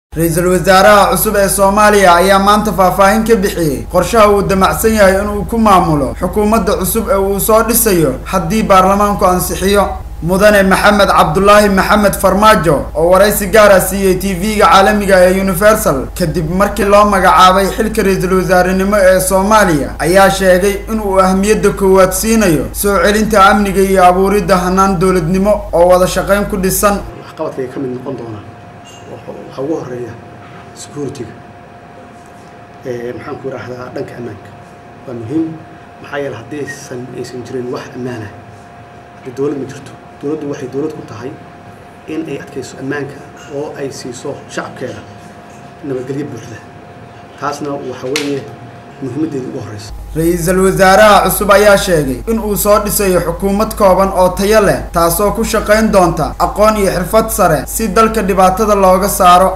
ra-iisul wasaaraha cusub ee soomaaliya ayaa maanta faahfaahin ka bixiyey qorshaha uu damacsan yahay inuu ku maamulo xukuumadda cusub ee uu soo dhisayo haddii baarlamaanku ansixiyo mudane maxamed cabdulaahi maxamed farmaajo oo waraysi gaara siiyey t v-ga caalamiga ee universal kadib markii loo magacaabay xilka ra-iisul wasaarenimo ee soomaaliya ayaa sheegay inuu ahmiyadda koowaad siinayo soo celinta amniga iyo abuuridda hanaan dowladnimo oo wada shaqayn ku dhisan waxqabadkay ka mid noqon doonaa waxaa ugu horeeya security-ga maxaan ku idhaahdaa dhanka ammaanka waa muhiim maxaa yeele haddaysan aysan jirin wax ammaana haddii dowlad ma jirto dowladdu waxay dowlad ku tahay in ay adkayso ammaanka oo ay siiso shacabkeeda nabadgelyo buuxda taasna waxa weeye muhiimaddeeda ugu horeysa ra-iisul wasaaraha cusub ayaa sheegay in uu soo dhisayo xukuumad kooban oo tayo leh taasoo ku shaqayn doonta aqoon iyo xirfad sare si dalka dhibaatada looga saaro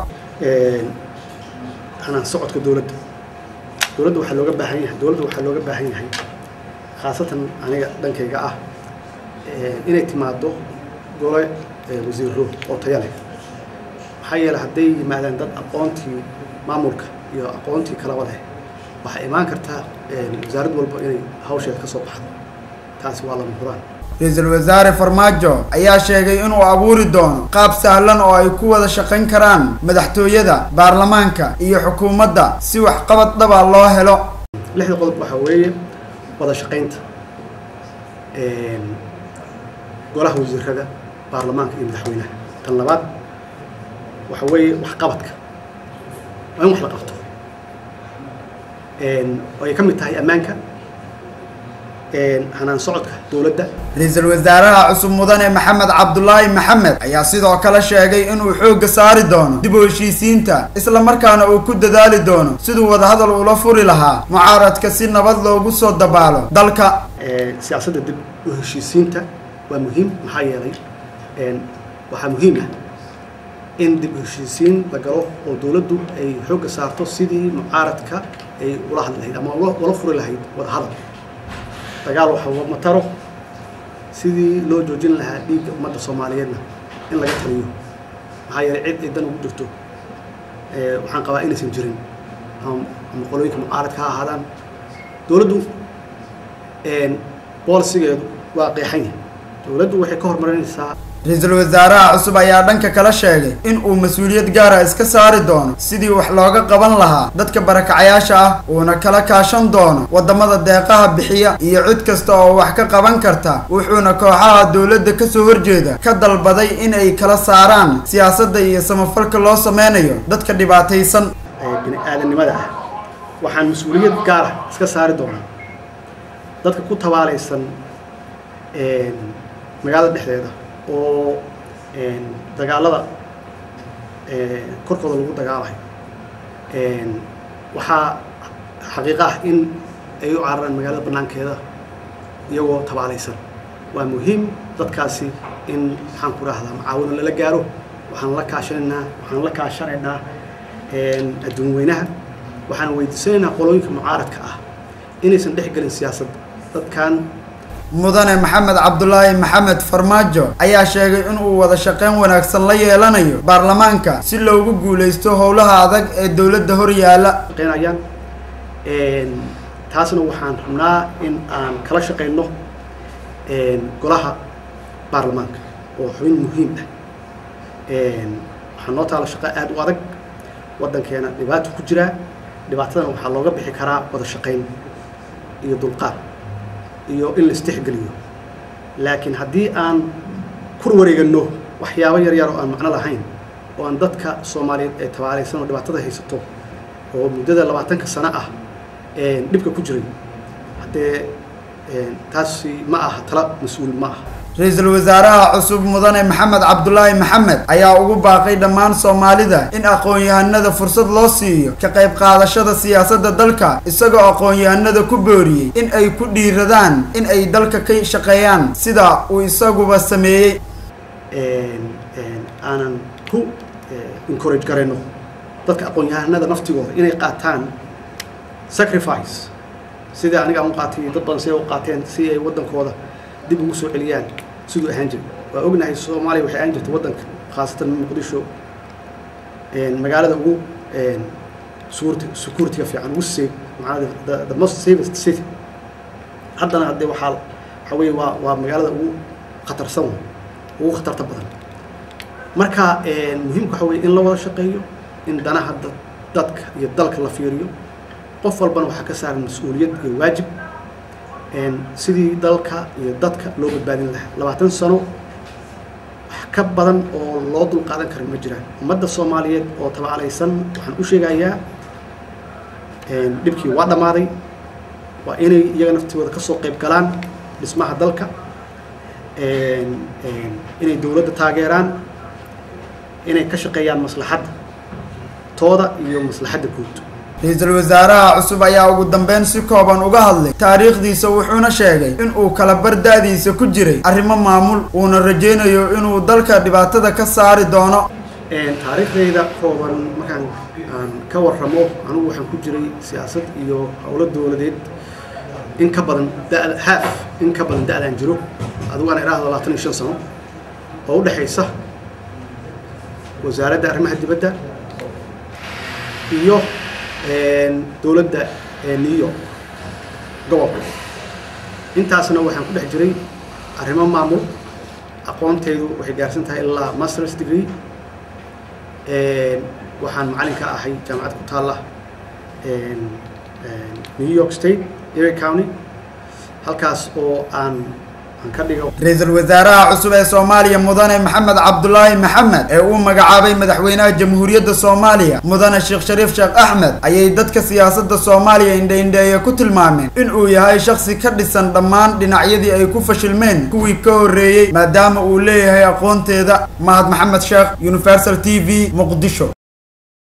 hanaan socodka dowladda dowladda waxaa looga baahan yahay dowladda waxaa looga baahan yahay khaasatan aniga dhankayga ah inay timaado gole wasiiro oo tayo leh maxaa yeele hadday yimaadaan dad aqoontii maamulka iyo aqoontii kalaba leh waxaa imaan kartaa wasaarad walba inay hawsheeda ka soo baxdo taasi waa lama huraan ra-iisul wasaare farmaajo ayaa sheegay inuu abuuri doono qaab sahlan oo ay ku wada shaqayn karaan madaxtooyada baarlamaanka iyo xukuumadda si waxqabad dhaba loo helo lixda qodob waxaa weeye wada shaqaynta golaha wasiirada baarlamaanka iyo madaxweynaha tan labaad waxa weeye waxqabadka waa in wax la qabto oo ay ka mid tahay ammaanka hanaan socodka dowladda ra-iisul wasaaraha cusub mudane maxamed cabdulaahi maxamed ayaa sidoo kale sheegay inuu xoogga saari doono dib u heshiisiinta isla markaana uu ku dadaali doono siduu wadahadal ula furi lahaa mucaaradka si nabad loogu soo dabaalo dalka siyaasadda dib u heshiisiinta waa muhiim maxaa yeelay waxaa muhiim ah in dib u heshiisiin la galo oo dowladdu ay xoogga saarto sidii mucaaradka ay ula hadli lahayd ama ula furi lahayd wadahadal dagaal waxa mataro sidii loo joojin lahaa dhiigga ummadda soomaaliyeedna in laga taliyo maxaa yeelay cid ay dan ugu jirto waxaan qabaa inaysan jirin ama qolooyinka mucaaradka ha ahaadaan dowladdu boolisigeedu waa qeexan yahay dowladdu waxay ka hormarinaysaa ra-iisul wasaaraha cusub ayaa dhanka kala sheegay in uu mas-uuliyad gaara iska saari doono sidii wax looga qaban lahaa dadka barakacayaasha ah uuna kala kaashan doono waddamada deeqaha bixiya iyo cid kasta oo wax ka qaban karta wuxuuna kooxaha dowladda kasoo horjeeda ka dalbaday in ay kala saaraan siyaasadda iyo samafalka loo sameynayo dadka dhibaataysan bini aadanimada ah waxaan mas-uuliyad gaara iska saari doonaa dadka ku tabaalaysan magaalada dhexdeeda oo dagaalada korkooda lagu dagaalayo waxaa xaqiiqo ah in ay u cararaan magaalada banaankeeda iyagoo tabaalaysan waa muhiim dadkaasi in maxaan ku rahdaa macaawino lala gaaro waxaan la kaashanaynaa waxaan la kaashanaynaa adduun weynaha waxaan weydiisanaynaa qolooyinka mucaaradka ah inaysan dhex gelin siyaasadda dadkan mudane maxamed cabdulaahi maxamed farmaajo ayaa sheegay inuu wada shaqayn wanaagsan la yeelanayo baarlamaanka si loogu guulaysto howlaha adag ee dowladda hor yaalla shaqaynayaan taasna waxaan rabnaa in aan kala shaqayno golaha baarlamaanka oo xubin muhiim ah waxaa noo taala shaqo aada u adag waddankeena dhibaato ku jiraa dhibaatadan waxaa looga bixi karaa wada shaqayn iyo dulqaad iyo in la istixgeliyo laakiin haddii aan kur wareegano waxyaabo yar yar oo aan macno lahayn oo aan dadka soomaaliyeed ee tabaalaysan oo dhibaatada haysato oo muddada labaatanka sano ah dhibka ku jiray haddee taasi ma aha tala mas-uul ma aha ra-iisul wasaaraha cusub mudane maxamed cabdulaahi maxamed ayaa ugu baaqay dhammaan soomaalida in aqoon-yahanada fursad loo siiyo ka qayb qaadashada siyaasadda dalka isagoo aqoon-yahanada ku booriyey in ay ku dhiiradaan in ay dalka ka shaqeeyaan sida uu isaguba sameeyey aanan ku encourage garayno dadka aqoon-yahanada naftigooda inay qaataan sacrifice sidai aniga aan u qaatay dad badan siday u qaateen si ay waddankooda dib ugu soo celiyaan siduu ahaan jiray waa ognahay soomaaliya waxay ahaan jirtay waddanka khaasatan muqdisho magaalada ugu security securityga fiican ugu safe macnaa the, the most safest city haddana haddee waxaa waxaa weeye waa waa magaalada ugu khatarsan ugu khatarta badan marka muhiimka waxa weye in la wada shaqeeyo in danaha dad dadka iyo dalka la fiiriyo qof walbana waxaa ka saaran mas-uuliyad iyo waajib sidii dalka iyo dadka loo badbaadin lahaa labaatan sano wax ka badan oo loo dul qaadan kara ma jiraan ummadda soomaaliyeed oo tabaalaysan waxaan u sheegayaa dhibkii waa dhammaaday waa inay iyaga naftigooda ka soo qayb galaan dhismaha dalka inay dowladda taageeraan inay ka shaqeeyaan maslaxadda tooda iyo maslaxadda guud ra-iisul wasaaraha cusub ayaa ugu dambeyn si kooban uga hadlay taariikhdiisa wuxuuna sheegay in uu kala bardaadiisa ku jiray arrimo maamul uuna rajaynayo inuu dalka dhibaatada ka saari doono taariikhdayda kooban markaan aan ka warramo anugu waxaan ku jiray siyaasad iyo howlo dowladeed in ka badan da- haaf in ka badan da-daan jiro adigu aan idhaahdo labaatan iyo shan sano oo u dhexaysa wasaaradda arrimaha dibadda iyo dowladda new york gobolka intaasna waxaan ku dhex jiray arrimo maamul aqoontaydu waxay gaarsan tahay ilaa masters degree waxaan macalin ka ahay jaamacad ku taalla new york state erie county halkaas oo aan ra-iisul wasaaraha cusub ee soomaaliya mudane maxamed cabdulaahi maxamed ee uu magacaabay madaxweynaha jamhuuriyadda soomaaliya mudane sheekh shariif sheekh axmed ayay dadka siyaasadda soomaaliya indhaindheeye ku tilmaameen in uu yahay shaksi ka dhisan dhammaan dhinacyadii ay ku fashilmeen kuwii ka horreeyey maadaama uu leeyahay aqoonteeda mahad maxamed sheekh universal t v muqdisho